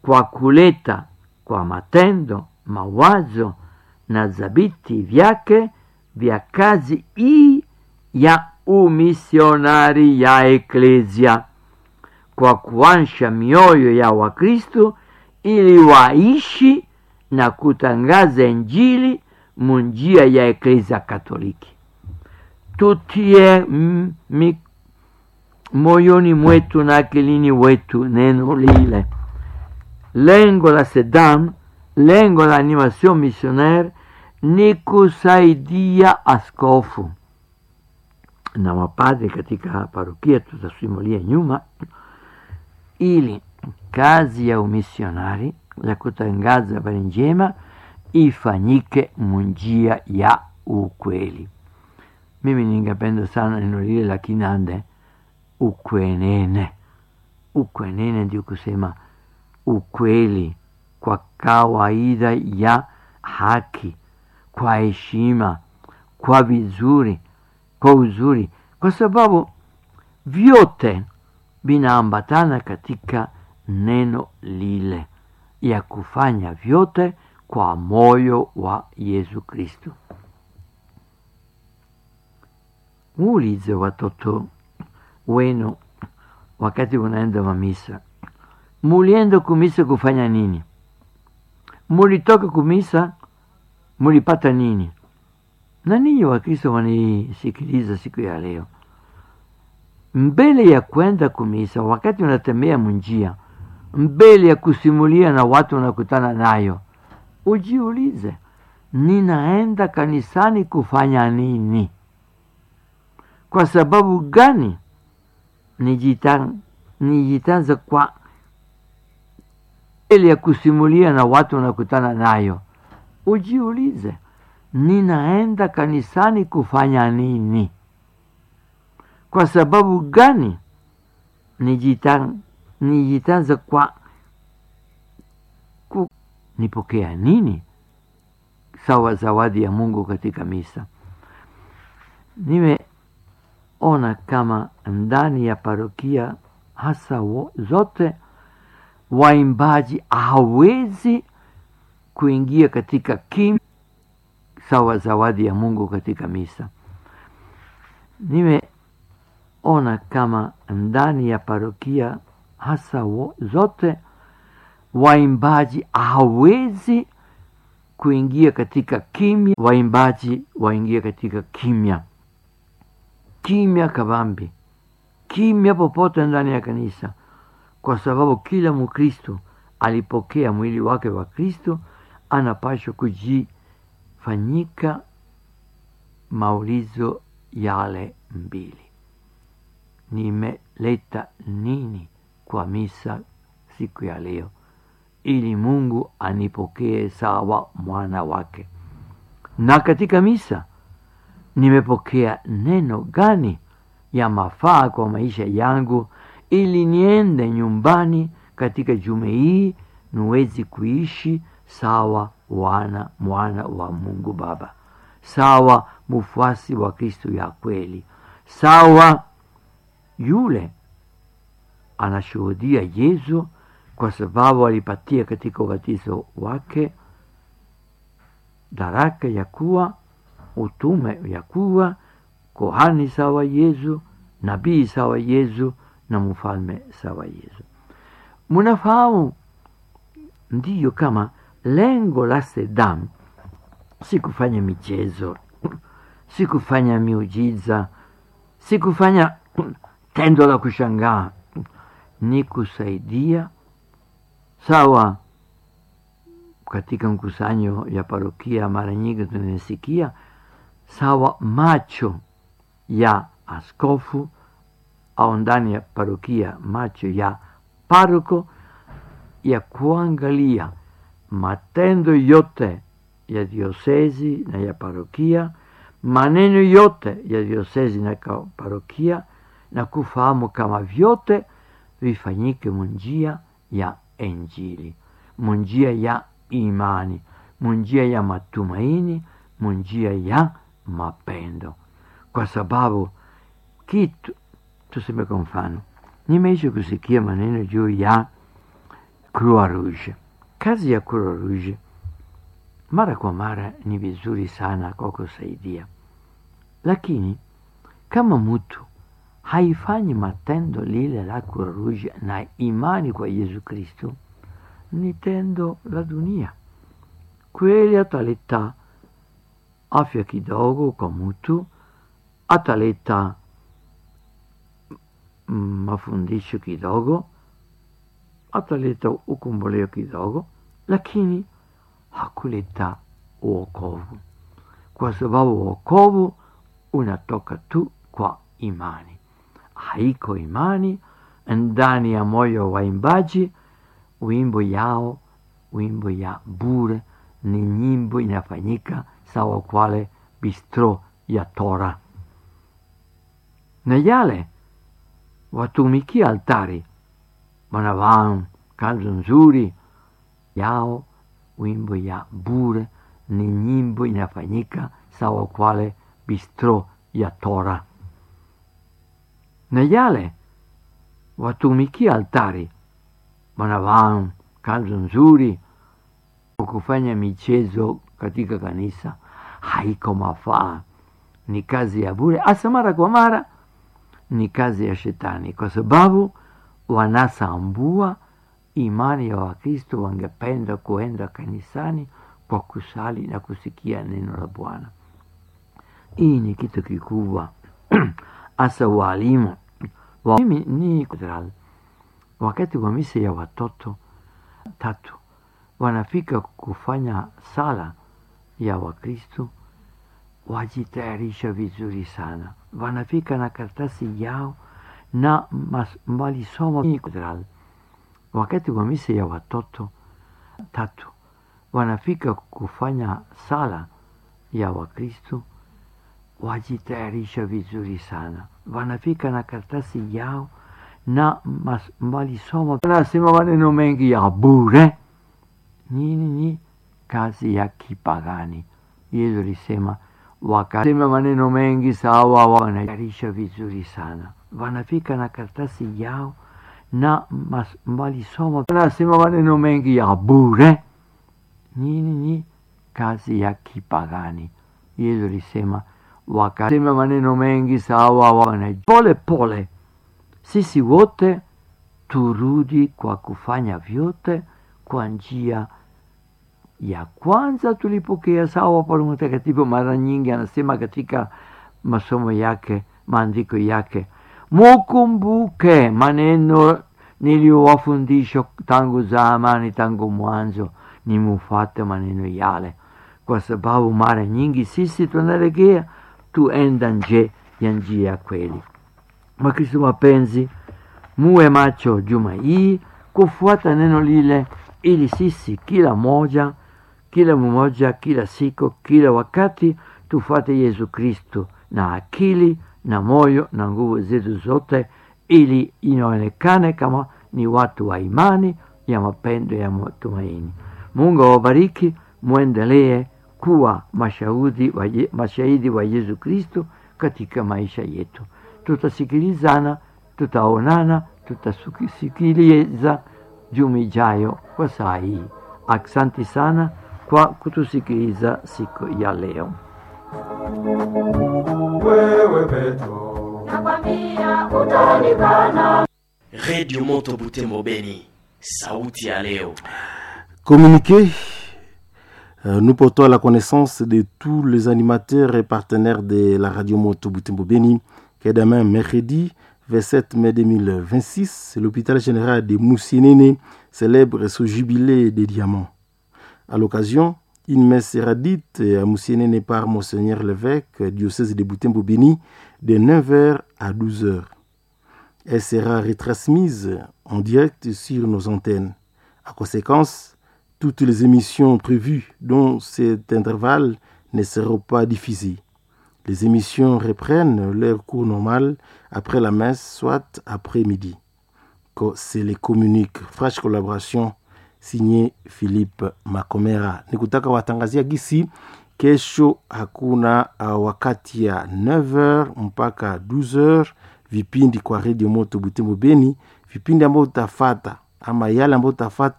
kwa kuleta kwa matendo mawazo na dhabiti vyake vya kazi hii ya umisionari ya eklesia kwa kuansha mioyo ya wakristo ili waishi na kutangaza injili munjia ya eklesia katoliki tutie mm, mi, moyoni mwetu na akilini wetu neno lile lengo la sedam lengo la animation missionaire ni kusaidia askofu na mapadri katika parokia tutasimulia nyuma ili kazi ya umisionari ya kutangaza habari njema ifanyike munjia ya ukweli mimi ningependa sana neno lile la kinande ukwenene ukwenene ndio kusema ukweli kwa kawaida ya haki kwa heshima kwa vizuri kwa uzuri kwa sababu vyote vinaambatana katika neno lile ya kufanya vyote kwa moyo wa yesu kristo muulize watoto wenu wakati unaenda mamisa mulienda kumisa kufanya nini mulitoka kumisa mulipata nini na ninyi wakristo wanisikiliza siku ya leo mbele ya kwenda kumisa wakati unatembea munjia mbele ya kusimulia na watu unakutana nayo ujiulize ninaenda kanisani kufanya nini kwa sababu gani nijitanza kwa mbele ya kusimulia na watu unakutana nayo ujiulize ninaenda kanisani kufanya nini kwa sababu gani nijitanza kwa ku, nipokea nini sawa zawadi ya mungu katika misa nimeona kama ndani ya parokia hasa wo, zote waimbaji hawezi kuingia katika kim sawa zawadi ya mungu katika misa nimeona kama ndani ya parokia hasa wo, zote waimbaji hawezi kuingia katika kimya waimbaji waingia katika kimya kimya kabambi kimya popote ndani ya kanisa kwa sababu kila mkristo alipokea mwili wake wa kristo anapashwa kujifanyika maulizo yale mbili nimeleta nini kwa misa siku ya leo ili mungu anipokee sawa mwana wake na katika misa nimepokea neno gani ya mafaa kwa maisha yangu ili niende nyumbani katika jume hii niwezi kuishi sawa wana mwana wa mungu baba sawa mfuasi wa kristo ya kweli sawa yule anashuhudia yesu kwa sababu alipatia katika ubatizo wake daraka ya kuwa utume ya kuwa kohani sawa yesu nabii sawa yesu na mfalme sawa yesu munafahamu ndiyo kama lengo la sedam si kufanya michezo si kufanya miujiza si kufanya tendo la kushangaa ni kusaidia sawa katika mkusanyo ya parokia mara nyingi tunasikia sawa macho ya askofu au ndani ya parokia macho ya paroko ya kuangalia matendo yote ya diosezi na ya parokia maneno yote ya diosezi na parokia na kufahamu kama vyote vifanyike munjia ya injili munjia ya imani munjia ya matumaini munjia ya mapendo kwa sababu kitu tuseme kwa mfano nimeisha kusikia maneno juu ya Croix Rouge. Kazi ya Croix Rouge mara kwa mara ni vizuri sana kwa kusaidia, lakini kama mtu haifanyi matendo lile la Croix Rouge na imani kwa Yesu Kristo, ni tendo la dunia. Kweli ataleta afya kidogo kwa mtu, ataleta mafundisho kidogo, ataleta ukomboleo kidogo, lakini hakuleta uokovu, kwa sababu uokovu unatoka tu kwa imani. Haiko imani ndani ya moyo wa waimbaji, wimbo yao, wimbo ya bure ni nyimbo inafanyika sawa kwale bistro ya Tora, na yale watumikia altari wanavaa kanzu nzuri yao, wimbo ya bure ni nyimbo inafanyika sawa kwale bistro ya Tora, na yale watumikia altari wanavaa kanzu nzuri kufanya michezo katika kanisa haiko mafaa, ni kazi ya bure, hasa mara kwa mara ni kazi ya shetani, kwa sababu wanasambua imani ya Wakristo. Wangependa kuenda kanisani kwa kusali na kusikia neno la Bwana. Hii ni kitu kikubwa hasa walimu wa, mimi ni wakati wa misa ya watoto tatu wanafika kufanya sala ya Wakristo, wajitayarisha vizuri sana, wanafika na karatasi yao na walisoma. Wakati wa misa ya watoto tatu wanafika kufanya sala ya Wakristo, wajitayarisha vizuri sana, wanafika na karatasi yao na walisoma, wanasema maneno mengi ya bure nini ni kazi ya kipagani. Yesu alisema wakasema maneno mengi sawa, wanatayarisha vizuri sana, wanafika na karatasi yao na walisoma, wanasema maneno mengi ya bure. Nini ni kazi ya kipagani. Yesu alisema wakasema maneno mengi sawa, wana pole pole. Sisi wote turudi kwa kufanya vyote kwa njia ya kwanza tulipokea sawa. Paulo Mtakatifu mara nyingi anasema katika masomo yake, maandiko yake, mukumbuke maneno niliyowafundisha tangu zamani, tangu mwanzo, ni mufate maneno yale, kwa sababu mara nyingi sisi tunalegea tuenda nje ya njia ya kweli. Wakristo wapenzi, muwe macho juma hii kufuata neno lile, ili sisi kila moja kila mmoja kila siku kila wakati tufuate Yesu Kristo na akili na moyo na nguvu zetu zote, ili inaonekane kama ni watu wa imani ya mapendo ya matumaini. Mungu awabariki, mwendelee kuwa mashahidi wa, mashahidi wa Yesu Kristo katika maisha yetu. Tutasikilizana, tutaonana, tutasikiliza juma ijayo kwa saa hii. Asante sana kwa kutusikiliza siku ya leo. Wewe Petro, nakwambia utaonekana. Radio Moto Butembo Beni, sauti ya leo. Communiqué. Euh, nous portons à la connaissance de tous les animateurs et partenaires de la radio Moto Butembo Beni que demain, mercredi 27 mai 2026, l'hôpital général de Moussinene célèbre son jubilé des diamants. À l'occasion, une messe sera dite à Moussinene par Monseigneur l'évêque, diocèse de Butembo Beni, de 9h à 12h. Elle sera retransmise en direct sur nos antennes. À conséquence, toutes les émissions prévues dans cet intervalle ne seront pas diffusées. Les émissions reprennent leur cours normal après la messe, soit après-midi. C'est les communique. Fresh collaboration signé Philippe Makomera. Nikutaka watangazia gisi kesho hakuna uh, wakati ya 9h mpaka 12h vipindi kwa Radio Moto Butembo Beni, vipindi ambayo utafata ama yale ambayo utafata